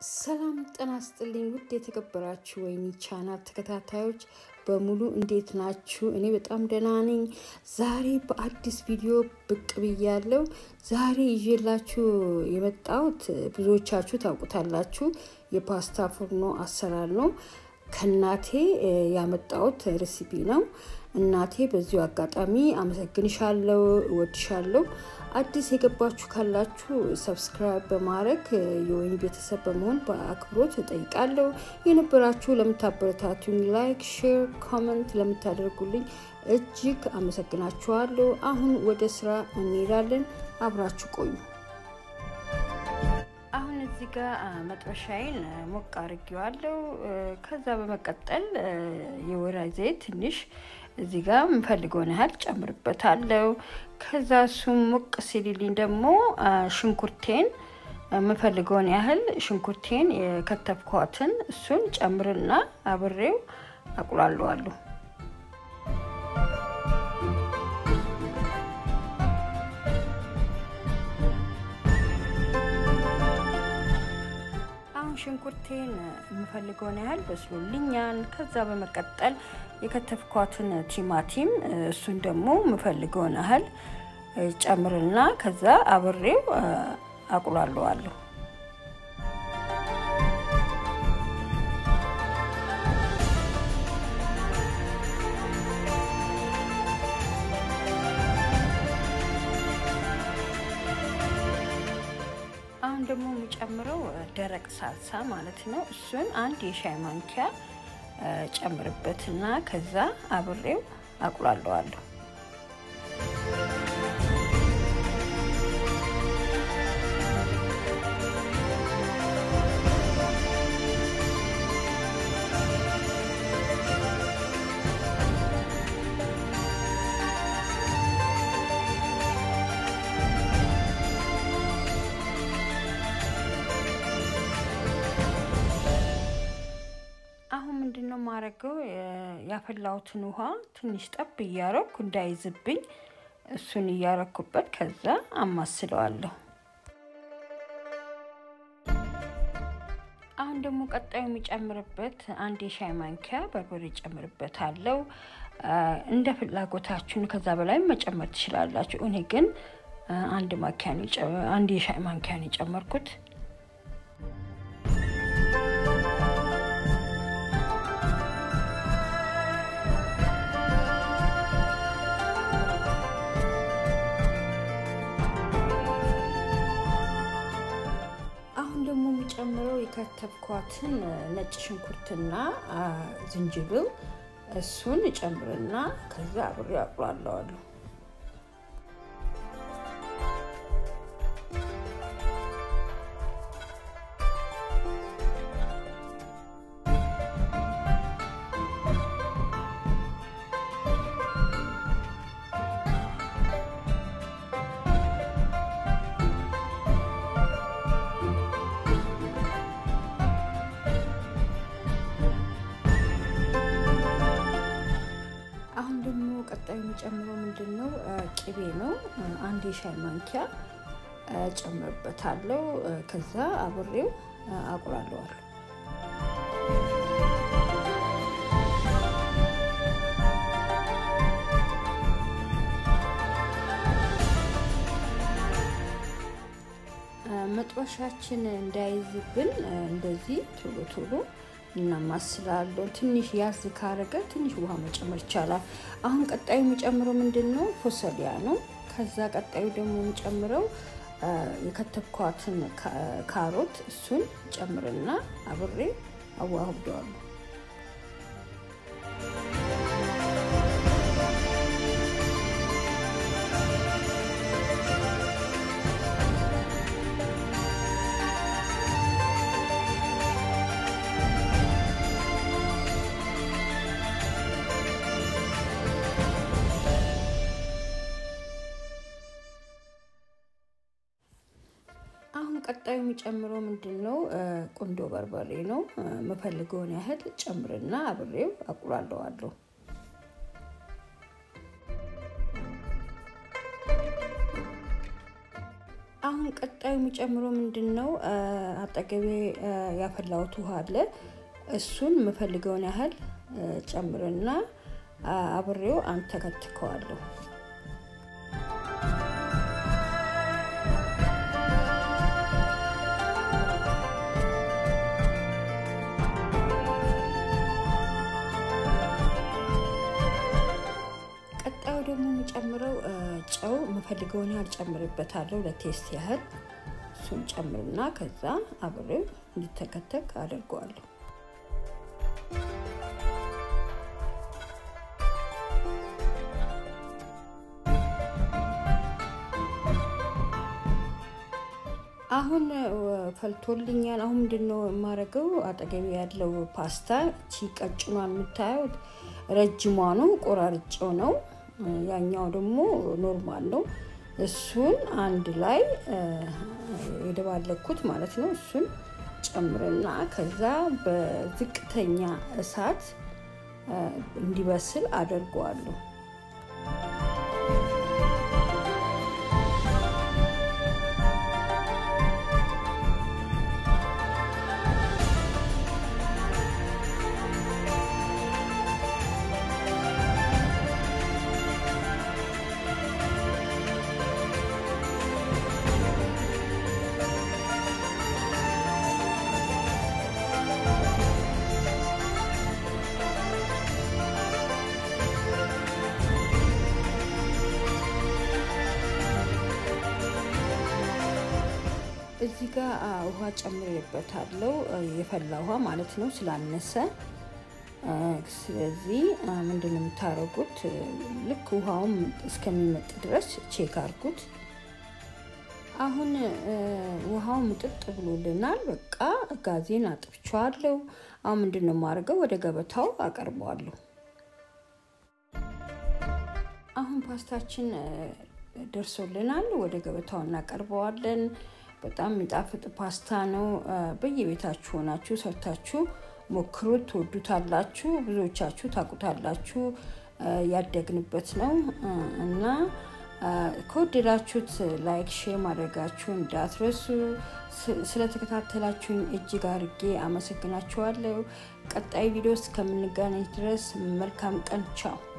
ሰላም ጤና ይስጥልኝ ውድ የተከበራችሁ ወይኒ ቻናል ተከታታዮች በሙሉ እንዴት ናችሁ? እኔ በጣም ደህና ነኝ። ዛሬ በአዲስ ቪዲዮ ብቅ ብያለሁ። ዛሬ ይዤላችሁ የመጣሁት ብዙዎቻችሁ ታውቁታላችሁ፣ የፓስታ ፉርኖ አሰራር ነው። ከእናቴ ያመጣሁት ሬሲፒ ነው። እናቴ በዚሁ አጋጣሚ አመሰግንሻለሁ፣ እወድሻለሁ። አዲስ የገባችሁ ካላችሁ ሰብስክራይብ በማድረግ የወይኒ ቤተሰብ በመሆን በአክብሮት እጠይቃለሁ። የነበራችሁ ለምታበረታቱኝ፣ ላይክ፣ ሼር፣ ኮመንት ለምታደርጉልኝ እጅግ አመሰግናችኋለሁ። አሁን ወደ ስራ እንሄዳለን። አብራችሁ ቆዩ። አሁን እዚህ ጋር መጥበሻዬን ሞቅ አድርጌዋለሁ። ከዛ በመቀጠል የወይራ ዘይት ትንሽ እዚህ ጋር የምፈልገውን ያህል ጨምርበታለሁ። ከዛ እሱም ሞቅ ሲልልኝ ደግሞ ሽንኩርቴን የምፈልገውን ያህል ሽንኩርቴን የከተፍኳትን እሱን ጨምርና አብሬው አቁላለዋለሁ። አሁን ሽንኩርቴን የምፈልገውን ያህል በስሎልኛል። ከዛ በመቀጠል የከተፍኳትን ቲማቲም እሱን ደግሞ የምፈልገውን ያህል ጨምርና ከዛ አብሬው አቁላለዋለሁ። አሁን ደግሞ የሚጨምረው ደረቅ ሳልሳ ማለት ነው። እሱን አንድ የሻይ ማንኪያ ጨምርበትና ከዛ አብሬው አቁላለዋለሁ። አሁን ምንድን ነው የማደርገው? ያፈላሁትን ውሃ ትንሽ ጠብ እያረኩ እንዳይዝብኝ እሱን እያረኩበት ከዛ አማስለዋለሁ። አሁን ደግሞ ቀጣዩ የሚጨምርበት አንድ የሻይ ማንኪያ በርበሬ ጨምርበታለሁ። እንደ ፍላጎታችሁን ከዛ በላይ መጨመር ትችላላችሁ። እኔ ግን አንድ ማንኪያ አንድ የሻይ ማንኪያ ነው የጨመርኩት። አሁን ደግሞ የሚጨምረው የከተፍኳትን ነጭ ሽንኩርትና ዝንጅብል እሱን ጨምርና ከዛ አብሬ አቁላለዋለሁ። አሁን ደግሞ ቀጣዩ የሚጨምረው ምንድን ነው? ቅቤ ነው። አንድ የሻይ ማንኪያ ጨምርበታለሁ። ከዛ አብሬው አቁላለዋለሁ። መጥበሻችን እንዳይዝብን እንደዚህ ቶሎ ቶሎ እናማስላለን። ትንሽ ያዝ ካረገ ትንሽ ውሃ መጨመር ይቻላል። አሁን ቀጣዩ የሚጨምረው ምንድን ነው? ፎሰሊያ ነው። ከዛ ቀጣዩ ደግሞ የሚጨምረው የከተፍኳትን ካሮት እሱን ጨምርና አብሬ አዋህደዋለሁ። አሁን ቀጣዩ የሚጨምረው ምንድን ነው? ቁንዶ በርበሬ ነው። የምፈልገውን ያህል ጨምርና አብሬው አቁላለዋለሁ። አሁን ቀጣዩ የሚጨምረው ምንድን ነው? አጠገቤ ያፈላሁት ውሃ አለ። እሱን የምፈልገውን ያህል ጨምርና አብሬው አንተከትከዋለሁ። ቀጣዩ ደግሞ የምጨምረው ጨው የምፈልገውን ያህል ጨምርበታለሁ፣ ለቴስት ያህል እሱን ጨምርና ከዛ አብሬው እንዲተከተክ አድርገዋለሁ። አሁን ፈልቶልኛል። አሁን ምንድን ነው የማደርገው? አጠገቢ ያለው ፓስታ ቺ ቀጭኗን የምታዩት ረጅሟ ነው፣ ቆራርጬው ነው። ያኛው ደግሞ ኖርማል ነው። እሱን አንድ ላይ የደባለኩት ማለት ነው። እሱን ጨምርና ከዛ በዝቅተኛ እሳት እንዲበስል አደርገዋለሁ። እዚህ ጋር ውሃ ጨምሬበታለሁ፣ የፈላ ውሃ ማለት ነው ስላነሰ። ስለዚህ ምንድን ነው የምታደርጉት? ልክ ውሃውም እስከሚመጥ ድረስ ቼክ አድርጉት። አሁን ውሃው ምጥጥ ብሎልናል። በቃ ጋዜን አጥፍቼዋለሁ። አሁን ምንድን ነው የማደርገው? ወደ ገበታው አቀርበዋለሁ። አሁን ፓስታችን ደርሶልናል። ወደ ገበታው እናቀርበዋለን። በጣም የሚጣፍጥ ፓስታ ነው። በየቤታችሁ ሆናችሁ ሰርታችሁ ሞክሩት፣ ትወዱታላችሁ። ብዙዎቻችሁ ታውቁታላችሁ። ያደግንበት ነው እና ከወደዳችሁት ላይክ፣ ሼር ማድረጋችሁ እንዳትረሱ። ስለተከታተላችሁኝ እጅግ አድርጌ አመሰግናችኋለሁ። ቀጣይ ቪዲዮ እስከምንገናኝ ድረስ መልካም ቀን። ቻው